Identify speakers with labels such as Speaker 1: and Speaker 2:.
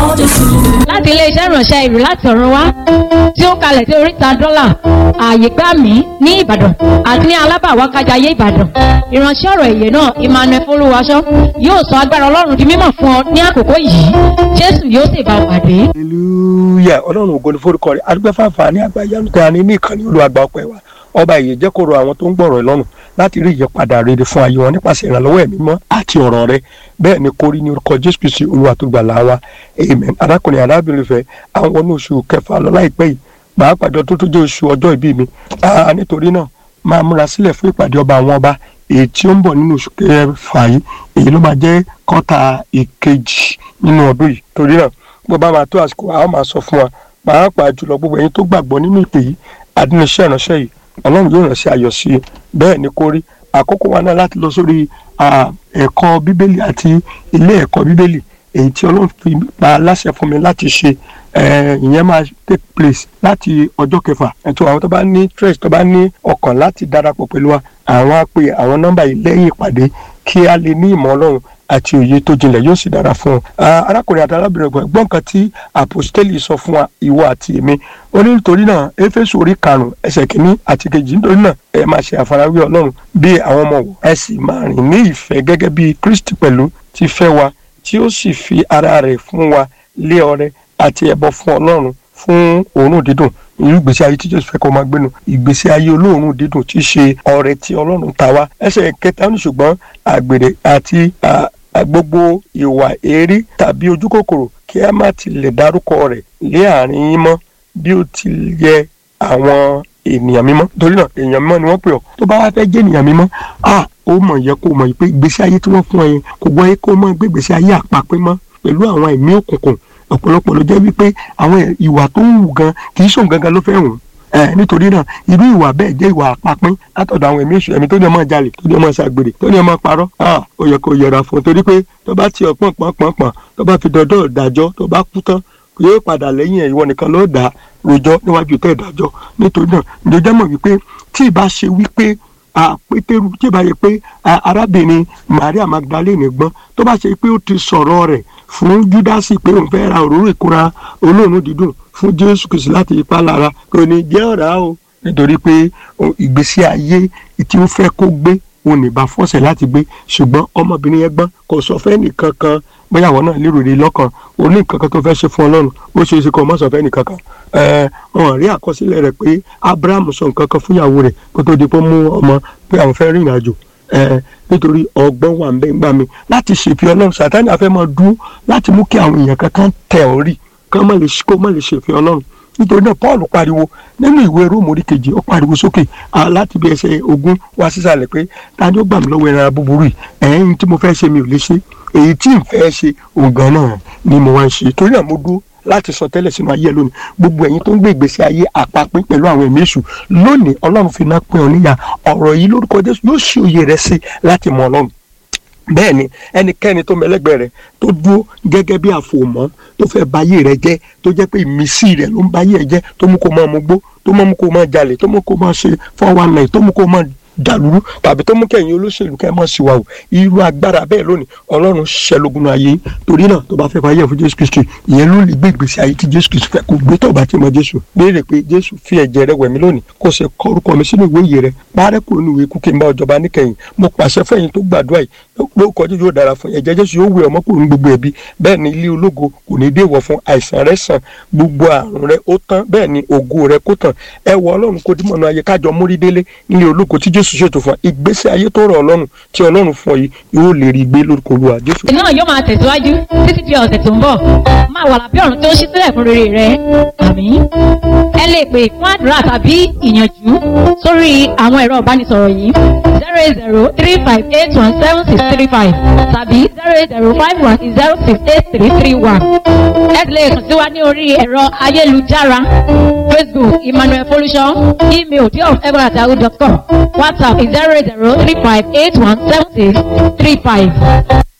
Speaker 1: Jésù.
Speaker 2: láti iléeṣẹ́ ìránṣẹ́ ìlú láti ọ̀run wá tí ó kalẹ̀ sí oríta dọ́là ààyè gbà mí ní ìbàdàn àti ní alábàwákájayé ìbàdàn ìránṣẹ́ ọ̀rọ̀ èyè náà emmanuel folúwaṣọ yóò sọ agbára ọlọ́run di mímọ̀ fún ọ ní àkókò yìí jésù yóò sì bá ọ pàdé.
Speaker 3: hallelujah ọlọ́run ògo ni forúkọ rẹ̀ adúgbò fàǹfà ní àgbáyánu tí a ní ní ìkànnì olùwàgbà ọpẹ́ wa ọba ìyè jẹ́ kó rọ àwọn tó ń gbọ́rọ̀ lọ́rùn láti rí ìyípadà rere fún ayé wọn nípasẹ̀ ìrànlọ́wọ́ ẹ̀mí mọ́ àti ọ̀rọ̀ rẹ̀ bẹ́ẹ̀ ni kórí ní orúkọ jésù kristi olúwa tó gbà láwa amen arákùnrin arábìnrin fẹ́ àwọn wọnú oṣù kẹfà lọ láìpẹ́ yìí pàápàá jọ tó tó jẹ́ oṣù ọjọ́ ìbí mi Ah, nítorí náà máa múra sílẹ̀ fún ìpàdé ọba àwọn ọba èyí tí ó ń bọ̀ nínú oṣù kẹfà yìí èyí ló máa jẹ́ kọ́ta ìkejì nínú ọdún yìí torí náà bó bá máa tó àsìkò àwọn máa sọ fún wa pàápàá jùlọ gbogbo ẹ̀yin tó gbàgbọ́ nínú ìpè yìí adúniṣẹ́ ìránṣẹ́ yìí ọlọ́run yóò ránṣẹ́ ayọ̀ sí i bẹ́ẹ̀ ni kó rí àkókò wa náà láti lọ sórí ah, ẹ̀kọ́ bíbélì àti ilé ẹ̀kọ́ bíbélì èyí tí ọlọ́run fi pa láṣẹ fún mi láti ṣe eh, ìyẹn máa take place láti ọjọ́ kẹfà ẹ̀tọ́ àwọn tó bá ní stress tó bá ní ọkàn láti darapọ̀ pẹ̀lú wa àwọn á pe àwọn nọ́mbà yìí lẹ́yìn ìpàdé kí a lè ní ìmọ̀ ọlọ́run àti òye tó jinlẹ̀ yóò sì dára fún ọ. arákùnrin àti arábìnrin ọgbọ̀n gbọ́n kan tí àpòstélì sọ fún wa ìwọ àti èmi ó ní nítorí náà éfésù orí karùn-ún ẹsẹ̀ kìíní àti kejì nítorí náà ẹ máa ṣe àfarawé ọlọ́run bí àwọn ọmọ wò ẹ sì máa rìn ní ìfẹ́ gẹ́gẹ́ bí kristi pẹ̀lú ti fẹ́ wa tí ó sì fi ara rẹ̀ fún wa lé ọrẹ àti ẹbọ fún ọlọ́run fún òórùn dídùn irú ìgbésí ayé tí jésù fẹ́ kó máa gbénu ìgbésí ayé olóòórùn dídùn tí í ṣe ọrẹ tí ọlọ́run ta wá ẹsẹ̀ kẹta ní ṣùgbọ́n àgbèrè àti à, à, gbogbo ìwà èérí tàbí ojú kòkòrò kí a má tilẹ̀ dárúkọ rẹ̀ lé àárín yín mọ́ bí ó ti yẹ àwọn ènìyàn mímọ́ torí náà èèyàn mímọ́ ni wọ́n pè ọ́ tó bá wá fẹ́ jẹ́ ènìyàn mímọ́ ah ó mọ̀ yẹ kó mọ̀ pé ìgbésí ayé tí wọ́n fún ẹ yẹn kò gbọ́ yẹ kó mọ̀ gbé ìgbésí ayé àpapẹ́ mọ́ pẹ̀lú àwọn ẹ̀mí òkùnkùn ọ̀pọ̀lọpọ̀ ló jẹ́ wípé àwọn ìwà tó ń wù gan kì í ṣòun gangan ló fẹ́ wù ẹ nítorí náà irú ìwà bẹ́ẹ̀ jẹ́ ìwà àpapín látọ̀dọ̀ àwọn ẹ̀mí èṣù ẹ̀mí tó ní ọmọ jalè tó ní ọmọ ṣàgbèrè tó ní ọmọ parọ́ ah ó yẹ kó yẹra fún un torí pé tó bá ti ọ̀pọ̀n pọ̀n pọ̀n pọ̀n tó bá fi dọ́dọ̀ ìdájọ́ tó bá kú tán yóò padà lẹ́yìn ẹ̀ ìwọ nìkan ló dà á rojọ́ níwájú tẹ́ ìdájọ́ nítorí náà ìjọjọ́ mọ̀ wípé tí ì bá ṣe wípé a pétérù tí ì bá yẹ pé a, arábìnrin maria magdalene gbọ́n tó bá ṣe pé ó ti sọ̀rọ̀ rẹ̀ fún júdásì pé òun fẹ́ ra òróró ìkúra olóòórùn dídùn fún jésù kìsì láti ipá lára kò ní jẹ́ ọ̀rá o nítorí pé o, ìgbésí ayé tí ó fẹ́ kó gbé òun ní bá fọ́sẹ̀ láti gbé ṣùgbọ́n ọmọbìnrin yẹn gbọ́n kò sọ fẹ́ nìkan kan bóyá àwọn náà lérò rí lọ́kàn o ní nǹkan kan tó fẹ́ ṣe fún ọlọ́run ó ṣe é ṣe kó o má sọ fẹ́ nìkan kan ẹ wọn rí àkọsílẹ̀ rẹ̀ pé abraham sọ nǹkan kan fúnyàwó rẹ̀ kó tó di pé ó mú ọmọ pé àwọn fẹ́ rìnrìn àjò ẹ nítorí ọgbọ́n wà ń bẹ́ ń gbà mí láti ṣèfi ọlọ́run sàtáni àfẹ́ máa dúró láti mú kí àwọn èèyàn kankan tẹ̀ ọ́ rí kán má lè kó má lè ṣèfi ọlọ́run nítorí náà paul pariwo nínú ìwé róòmù orí kejì ó pariwo sókè láti bí ẹsẹ̀ ogún wá sísàlẹ̀ pé ta ni ó gbà mí lọ́wọ́ ẹran búburú yìí ẹ̀yìn tí mo fẹ́ ṣe mi ò lè ṣe èyí tí n fẹ́ ṣe ògàn náà ni mo wá ń ṣe torí náà mo dúró láti sọ tẹ́lẹ̀ sínú ayé ẹ lónìí gbogbo ẹ̀yin tó ń gbé ìgbésí ayé àpapín pẹ̀lú àwọn ẹ̀mí èṣù lónìí ọlọ́run fi iná pín ọ níyà ọ̀rọ̀ yìí lórúkọ jésù yóò ṣe òye rẹ sí láti mọ ọlọ́run bẹ́ẹ̀ ni ẹnikẹ́ni tó mẹlẹ́gbẹ́ rẹ tó dúró gẹ́gẹ́ bí àfòmọ́ tó fẹ́ bayé rẹ jẹ́ tó jẹ́ pé ìmísí rẹ ló ń bayé ẹ jẹ́ tó mú kó máa mugbó tó mú kó máa jalè tó mú kó máa ṣe four one nine tó mú kó máa dàlúrú tàbí tó mú kẹyìn olóṣèlú kẹ mọ sí wa o irú agbára bẹ́ẹ̀ lónìí Ọlọ́run ṣẹlógún ayé torí náà tó bá fẹ́ fàyè fún Jésù Kristi ìyẹn ló lè gbé ìgbésí ayé tí Jésù Kristi fẹ́ kó gbé tó bá ti mọ Jésù béèrè pé Jésù fi ẹ̀jẹ̀ rẹ̀ wẹ̀ mí lónìí kó ṣe kọ orúkọ mi sínú ìwé ìyè rẹ̀ parẹ́ kúrò ní ìwé kúkẹ́ mbà ọjọba níkẹyìn mo pàṣẹ fẹ́yìn tó gbàdúrà yìí lórúkọ Jésù yóò dára fún ẹ̀jẹ̀ Jésù yóò wẹ̀ ọmọ kúrò ní gbogbo ẹ̀bi bẹ́ẹ̀ ni ilé ológo kò ní déwọ̀ fún àìsàn rẹ̀ sàn gbogbo àrùn rẹ̀ ó tán bẹ́ẹ̀ ni ògo rẹ̀ kó tàn ẹ wọ Ọlọ́run kó dímọ̀nà ayé kájọ mórí délé nílé ológo tí Jésù ṣètò fún ìgbésí ayé tó rọ̀ ọlọ́run tí ọlọ́run fún ọ yìí yóò lè rí gbé lórúkọ olúwa jésù.
Speaker 2: náà yóò máa tẹ̀síwájú títí di ọ̀sẹ̀ tó ń bọ̀ máa wà lábẹ́ ọ̀run tó ń ṣí sílẹ̀ fún rere rẹ àmín. ẹ lè pè fún àdúrà tàbí ìyànjú sórí àwọn ẹ̀rọ ìbánisọ̀rọ̀ yìí zero eight zero three five eight one seven six three five tàbí zero eight zero five one zero six eight three three one. ẹ lè kàn sí wa ní orí ẹ̀rọ ayélujára facebook emmanuel folusho email deofever@yahoo.com whatsapp zero eight zero three five eight one seven six three five.